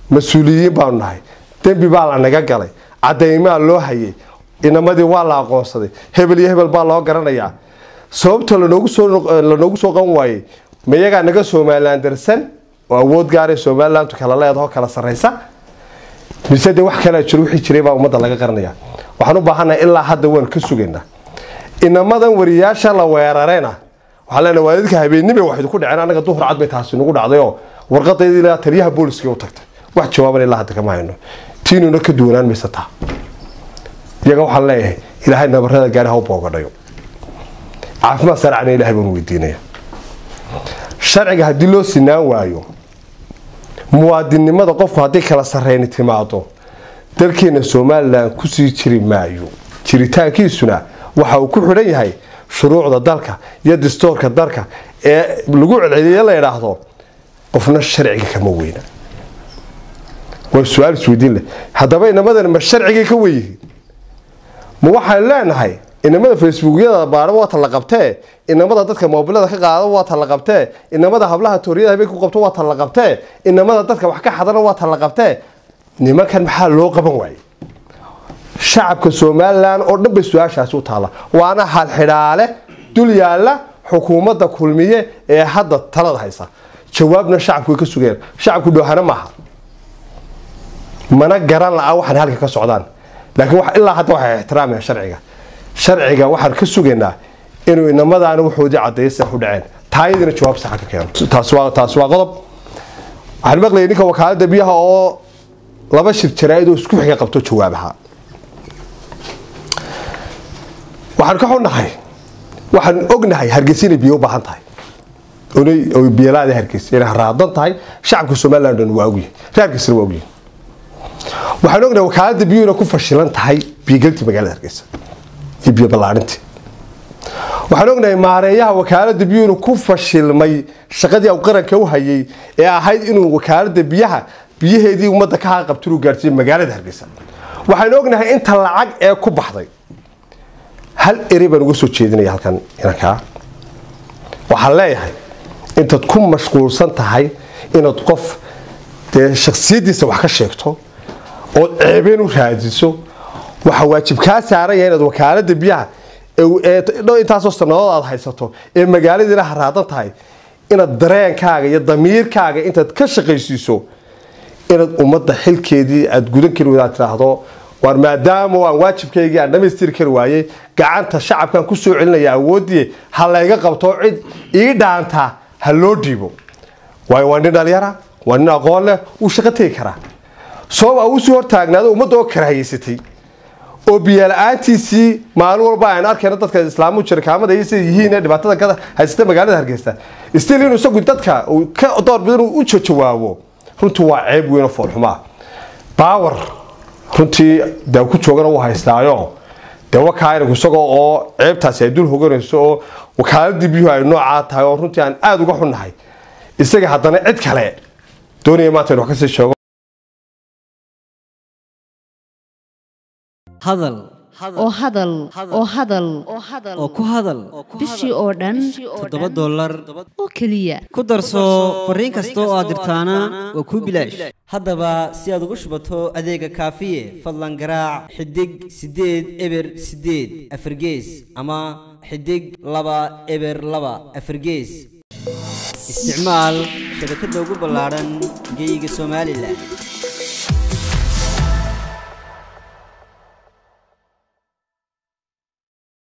mas-uuliyiin baanu nahay dembi baa la naga galay cadaymaa loo hayay inamadii waa la aqoonsaday hebel iyo hebel baa loo garanayaa sababta lanoogu soo lanoogu soo qan waayey ma iyagaa naga somalilan darsan oo awood gaaray somalilantu kala leedaho kala sarraysa mise dee wax kalea jiro wixii jiray baa ummadda laga qaranaya waxaan u baahannahay ilaa hadda waan ka sugaynaa inamadan wariyaasha la weerarayna waxaan leenahay waa dadka habeennimay waxaydu ku dhaceen annaga duhur cad bay taasi nagu dhacdayoo warqadaydii ilaa taliyaha booliska u tagtay wax jawaaban ilaa hadda kama hayno tiinuna ka duwanaan maysa taa iyaga waxaan leeyahay ilaahay nabarada gaari ha u boogadhayo caafimaad saracna ilahay baan weydiinaya sharciga haddii loo sinaan waayo muwaadinnimada qofku haddii kala sarreyni timaado dalkeena somalilan kusii jiri maayo jiritaankiisuna waxa uu ku xidhan yahay shuruucda dalka iyo distoorka dalka ee lagu celceliye la idhaahdo qofna sharciga kama weyna waa su-aal isweydiin leh haddaba inamadani ma sharcigay ka weyihiin ma waxaan leenahay inamada facebookyada baara waata la qabtee inamada dadka moobilada ka qaada waata la qabtee inamada hablaha tooriyada habeen ku qabto waata la qabtee inamada dadka wax ka xadana waata la qabtee nimankan maxaa loo qaban waayey shacabka somalilan oo dhan bay su-aashaasi u taalla waana halxidhaale dul yaalla xukuumadda kulmiye ee hadda talada haysa jawaabna shacabku way ka sugeen shacabku dhoohana maaha mana garan la-a waxaan halka ka socdaan laakiin ilaa hadda waxay ixtiraamayaan sharciga sharciga waxaan ka sugaynaa inuu inamadaana waxoodii cadeeya sida u dhaceen taayadiina jawaab saxa ka keeno taasi waa taasi waa qodob waxaan maqlayay ninka wakaalada biyaha oo laba shir jaraa'id oo isku xiga qabto jawaabaha waxaan ka xunnahay waxaan ognahay hargeysa inay biyo u baahan tahay oy biyalaada hargeysa inay raadan tahay shacabka somaliland dhan waa ogyahay reer hargeysana waa ogyahay waxaan ognahay wakaalada biyuhu inay ku fashilan tahay biyogelintii magaalada hargeysa iyo biyo ballaarintii waxaan ognahay maareeyaha wakaalada biyuhu inuu ku fashilmay shaqadii u qaranka u hayay ee ahayd inuu wakaalada biyaha biyaheedii ummadda ka haqabti inuu gaarsiiyo magaalada hargeysa waxaan ognahay inta lacag ee ku baxday hal eri baan uga soo jeedinaya halkan inankaa waxaan leeyahay intaad ku mashquulsan tahay inaad qof dee shaksiyadiisa wax ka sheegto ood ceebeen u raadiso waxaa waajib kaa saaran yahay inaad wakaalada biyaha intaasoo sanadood aad haysato ee magaaladiina haraadan tahay inaad dareenkaaga iyo damiirkaaga intaad ka shaqaysiiso inaad ummadda xilkeedii aad gudan kari wadaad tidhaahdo waar maadaama aan waajibkaygii aan dhamaystiri kari waayey gacanta shacabkan ku soo celinaya awooddii ha layga qabto cid ii dhaanta ha loo dhiibo waayo waa nin dhalinyara waa nin aqoon leh wuu shaqo tegi karaa sabab uu sii hortaagnaado ummadda oo karahayeysatay oo biyola-aantiisii maalin walba aan arkayna dadka islaamu jirkaamada iyo sida yihiin ee dhibaatada ka haysata magaalada hargeysa stil inuu isagu dadka uu ka doorbid inuu u jawaabo runtii waa ceeb weyn oo foolxumaa baawar runtii dee ku joogana uu haystaayo dee wakaa inagu isagoo oo ceebtaasi ay dul hoganayso oo wakaaladii biyuhu ay noocaa tahay oo runtii aan aada uga xunnahay isaga haddana cid kale doonaya maanta inu wax kasii sheego hadal oo hadal oo hadal oo ku hadal bishii oo dhan toddoba dollar oo keliya ku darso fariin kasta oo aad dirtaana waa kuu bilaash haddaba si aad ugu shubato adeega kaafiye fadlan garaac xidig siddeed eber siddeed afargees ama xidig laba eber laba afargees isticmaal shabakadda ugu ballaadhan geyga somalilan